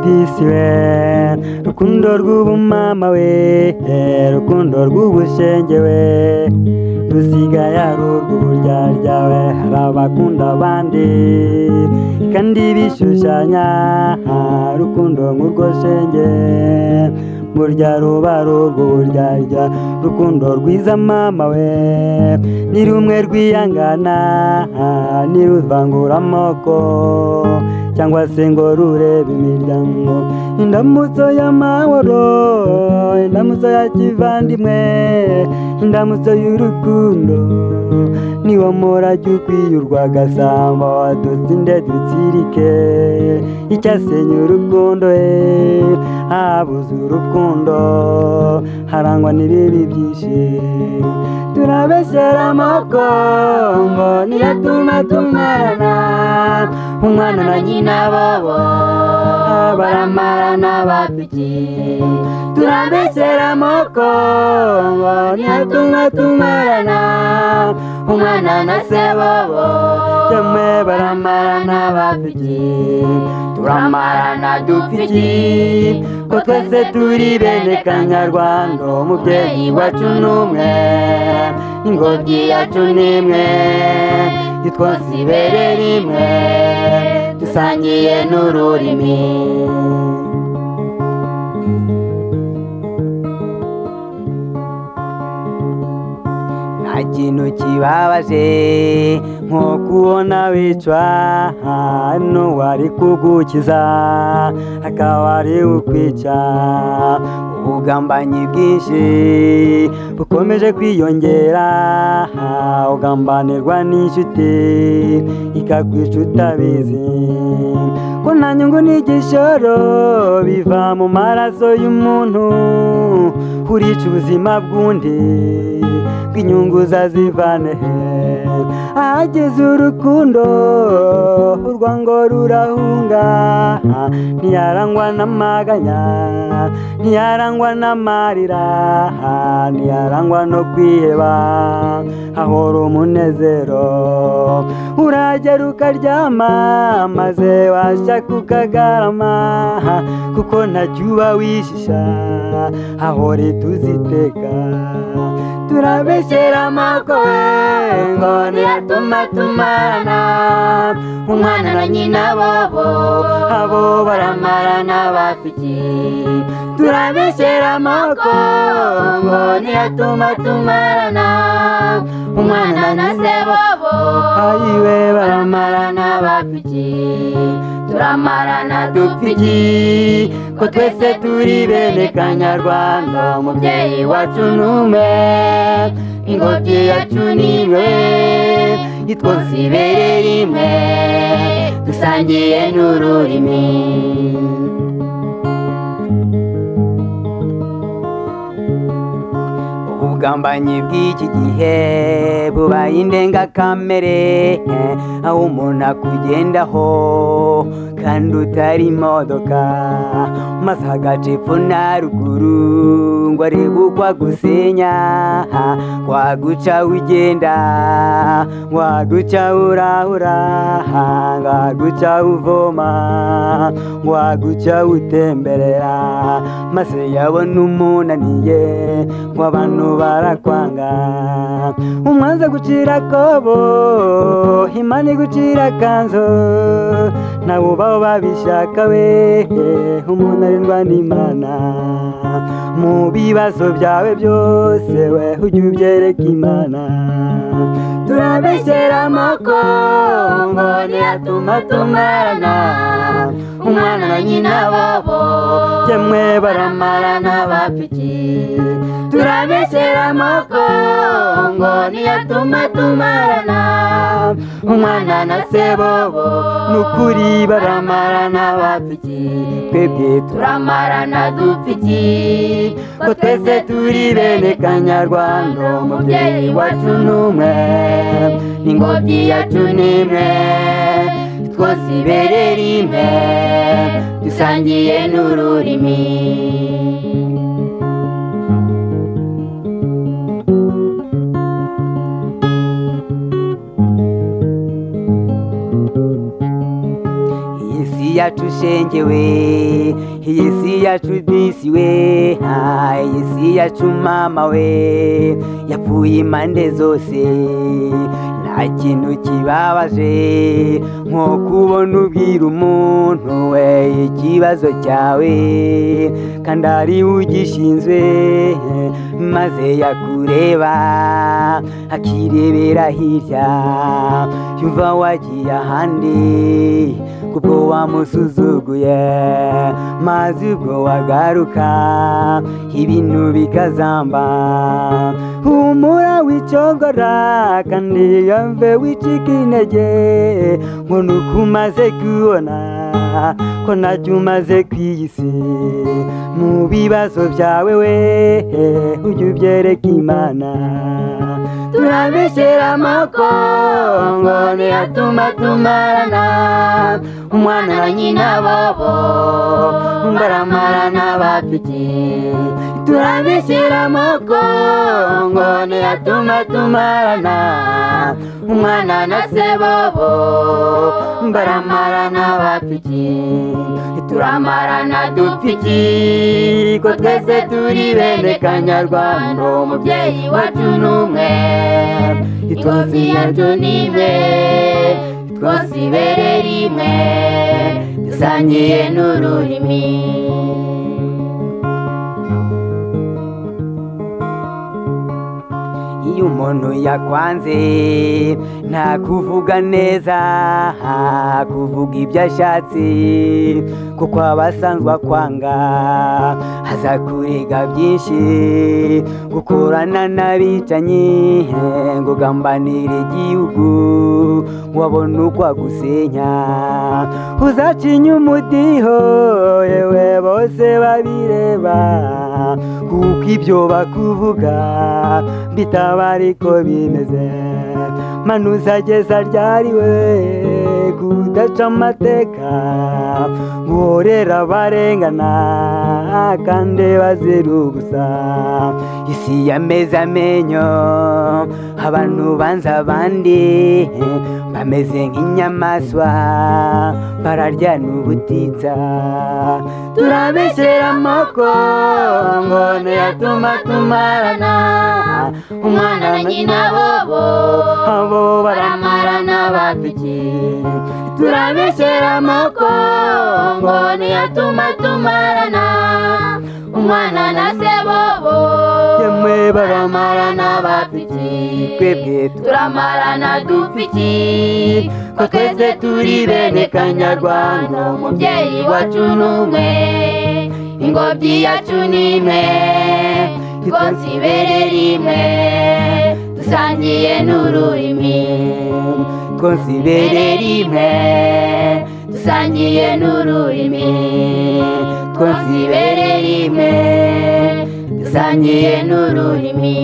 Christian rukundo rw'ubumama we eh, rukundo rw'ubushenge we rusigaye ari urw'uburyarya we hari abakunda abandi kandi bishushanya ah, rukundo nk'urwo shenge burya ruba ari urw'uburyarya rukundo rwiza mama we ni rumwe rwiyangana ah, ntiruvangura amoko cyangwa se ngo rurebe imiryango indamutso y'amahoro indamutso ya kivandimwe indamutso y'urukundo niwo murage ukwiye urwagasamba wadutsinde dutsirike icyasenya urukundo e habuze urukundo harangwa n'ibibi byinshi turabeshyera amoko ngo niyo tuma tumarana umwana na nyina bobo baramarana bapiki turabeshyera amoko ngo niyo tuma tumarana umwana na se bobo cyamwe baramarana bapiki turamarana dupiki ko twese turi bene kanyarwanda umubyeyi wacu ni umwe ingobyi yacu ni imwe twose ibere rimwe dusangiye n'ururimi nta kintu kibabaje nko kubona wicwa n'uwari kugukiza akaba ari ukwica ubugambanyi bwinshi bukomeje kwiyongera ugambanirwa n'inshuti ikakwica utabizi ko nta nyungu n'igishoro biva mu maraso y'umuntu urica ubuzima bw'undi bw'inyungu uzazivane he ahageze urukundo urwango rurahunga ntiyarangwa n'amaganya ntiyarangwa n'amarira ntiyarangwa no kwiheba hahora umunezero uragera ukaryama maze washya kukagarama kuko ntacyo uba wishisha hahora tuziteka turabeshyera amakowe ngo ntiratuma tumarana umwana na nyina bobo abo baramarana bapiki turabeshyera amoko ngo ntiratuma tumarana umwana na se bobo ayiwe baramarana bapiki turamarana dupiki ko twese turi bene kanyarwanda umubyeyi wacu ni umwe ingobyi yacu ni imwe itwose ibere rimwe dusangiye n'ururimi ubugambanyi bw'iki gihe bubaye indengakamere aho umuntu akugendaho kandi utari imodoka maze hagaca epfo na ruguru ngo arebe uko agusenya waguca ugenda waguca urahura waguca uvoma waguca utemberera maze yabona umunaniye ngo abantu barakwanga umwanza gucira akobo imana igucira akanzu nawe ubaho babishaka we umuntu arindwa n'imana mu bibazo byawe byose we ujye ubyereka imana turabeshyera amoko ngo ntiratuma tumarana umwana na nyina bobo cyemwe baramarana bapiki turabeshyera amoko ngo ntiratuma tumarana umwana na se bobo ni ukuri baramarana bapiki twebwe turamarana dupiki ko twese turi bene kanyarwanda umubyeyi wacu ni umwe n'ingobyi yacu ni imwe twose ibere rimwe dusangiye n'ururimi yacu shenge we yesi yacu disi we ha, yesi yacu mama we yapfuye impande zose nta kintu kibabaje nko kubona ubwira umuntu we ikibazo cyawe kandi ari we ugishinzwe maze yakureba akirebera hirya yumva wagiye ahandi kuko wamusuzuguye maze ubwo wagaruka ibintu bikazamba humura wicogora kandi yumve wicika intege nk'uko umaze kubona ko nacyo umaze ku isi mu bibazo byawe we ujye ubyereka imana turabishyira amako ngo ntiyatuma tumarana umwana na nyina bobo baramarana bafite turabishyira amako ngo ntiyatuma tumarana umwana na se bobo baramarana bafite turamarana dufite ko twese turi bene kanyarwanda umubyeyi wacu ni umwe itozi yacu ni imwe twose ibere rimwe dusangiye n'ururimi iyo umuntu yakwanze nta kuvuga neza ha, kuvuga ibyo ashatse kuko aba asanzwe akwanga aza kurega byinshi gukorana n'abicanyi he, ngo ugambanire igihugu wabona uko agusenya uzacinya umudiho yewe bose babireba kuko ibyo bakuvuga bitaba ariko bimeze manu uzageza ryari we kudaca amateka guhorera abarengana kandi bazira ubusa isi yameze amenyo abantu banza abandi bameze nk'inyamaswa bararya n'ubutitsa turabeshyira amoko ngo ntiyatuma tumarana umwana na nyina bobo abo baramarana bafite turabeshyira amoko ngo ntiyatuma tumarana umwana na se bobo yemwe baramarana bafite twebwe turamarana dufite ko twese turi bene kanyarwanda umubyeyi wacu ni umwe ingobyi yacu ni imwe rwose ibere rimwe dusangiye n'ururimi rwose ibere rimwe dusangiye n'ururimi rwose ibere rimwe dusangiye n'ururimi